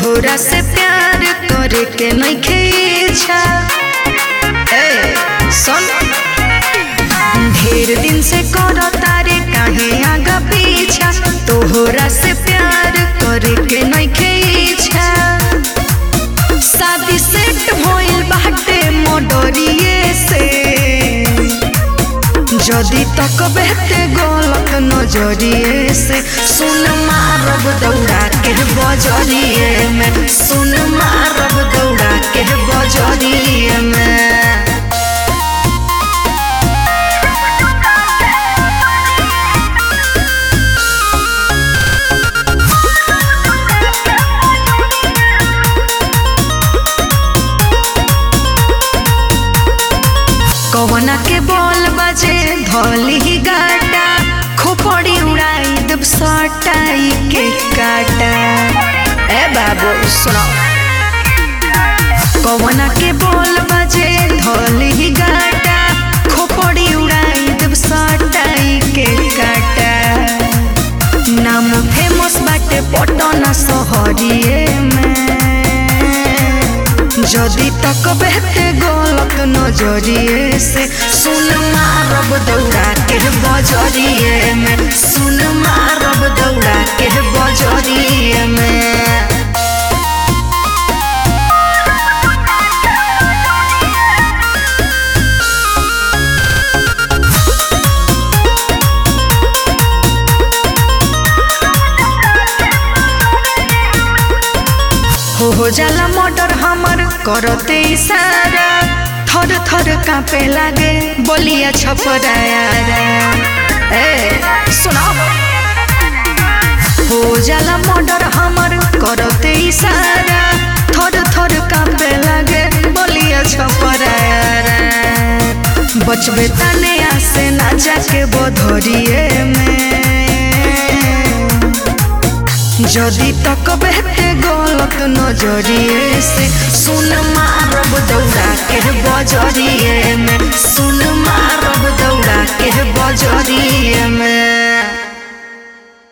तोहरा से प्यार करे के नइखे इच्छा ए सुन ढेर दिन से करो तारे काहे आगा पीछा तोहरा से प्यार करे के नइखे इच्छा शादी सेट भइल बाटे मोडरिए से যদি तक बेहते गलत नजरिए से सुन मारब दौड़ा के बजरिए में सुन मारब दौड़ा के बजरिए में कवना के बॉल बजे धोली ही गाटा खोपड़ी उड़ाई दब सटाई के काटा ए बाबू सुनो कवना के बॉल बजे धोली ही गाटा खोपड़ी उड़ाई दब सटाई के काटा नाम फेमस बाटे पटना शहरिए में যদি तक बेहते गलत नजरिए से सुन मारब दौड़ा के बजरिए में सुन मारब दौड़ा के बजरिए में हो हो जाला मर्डर हमर करते इशारा थर थर कांपे लागे बोलिया छपराया ए सुनो हो जाला मर्डर हमर करते इशारा थर थर कांपे लागे बोलिया छपराया बचबे तने आसे ना जाके बधरिए में যদি तक बेहते गलत नजरिए से सुन मारब दौड़ा के बजरिए में सुन मारब दौड़ा के बजरिए में